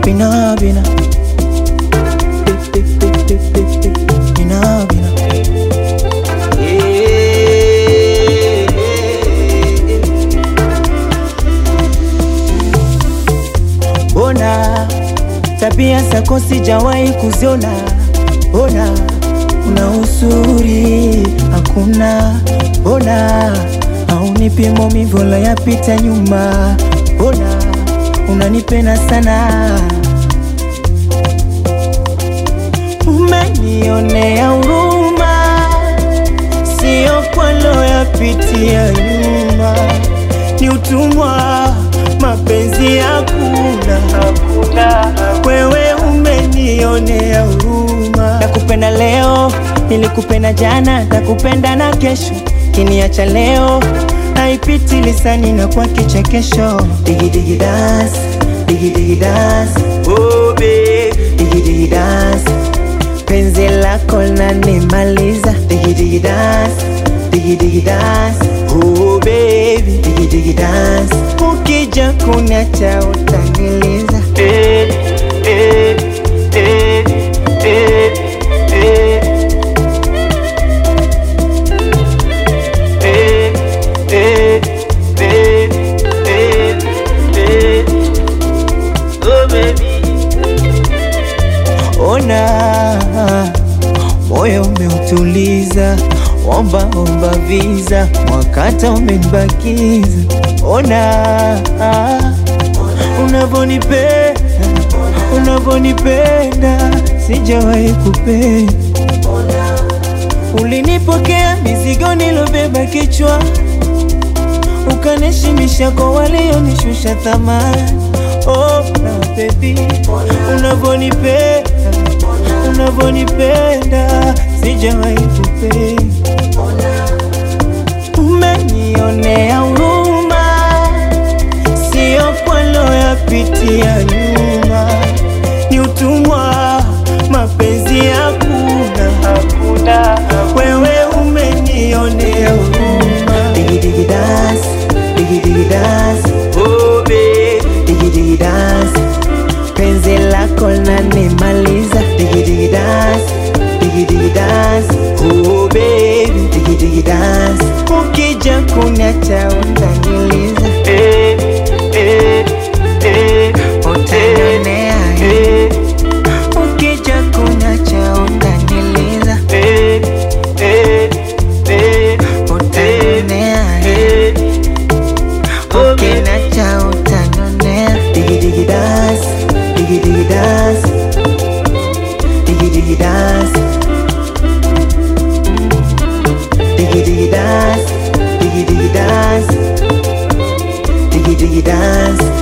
bina bina Bi- bi- bi- bi- bi- bi- bina bina Ona tabia zako sijawahi kuziona, ona una uzuri hakuna, ona haunipi maumivu la yapita nyuma, ona unanipenda sana, umenionea huruma, sio kwalo yapitia nyuma, ni utumwa, mapenzi hakuna, hakuna. Wewe umenionea huruma, nakupenda leo, nilikupenda jana, nakupenda na kesho, kiniacha leo haipiti lisani na kwa kichekesho. Digi digi dance, digi digi dance, oh babe, digi digi dance penzi lako lanimaliza digi digi dance digi digi dance oh baby digi digi dance ukija kuniacha utaniliza eh, eh, eh, eh, eh. Eh, eh, eh, eh, eh. Oh baby Ona moyo umeutuliza, omba omba visa, mwakata umenibakiza. Ona unavonipenda, unavonipenda, sijawahi kupenda. Ulinipokea mizigo nilobeba kichwa, ukanishimisha kwa walionishusha thamani. Oh, na baby, unavonipenda, unavonipenda, sijawahi kupenda. Umenionea huruma, sio kwalo yapitia nyuma, ni utumwa, mapenzi hakuna, hakuna. Wewe umenionea huruma, digi digi dance, digi digi dance, oh babe, digi digi dance, penzi lako lanimaliza, digi digi dance, digi digi dance, oh baby, digi digi dance, ukija kuniacha utaniliza, eh, eh, eh, utanionea, eh, ukija kuniacha utaniliza, eh, eh, eh, utanionea, eh, ukiniacha utanionea, digi digi dance, digi digi dance, digi digi dance. Diggy diggy dance, diggy diggy dance, diggy diggy dance.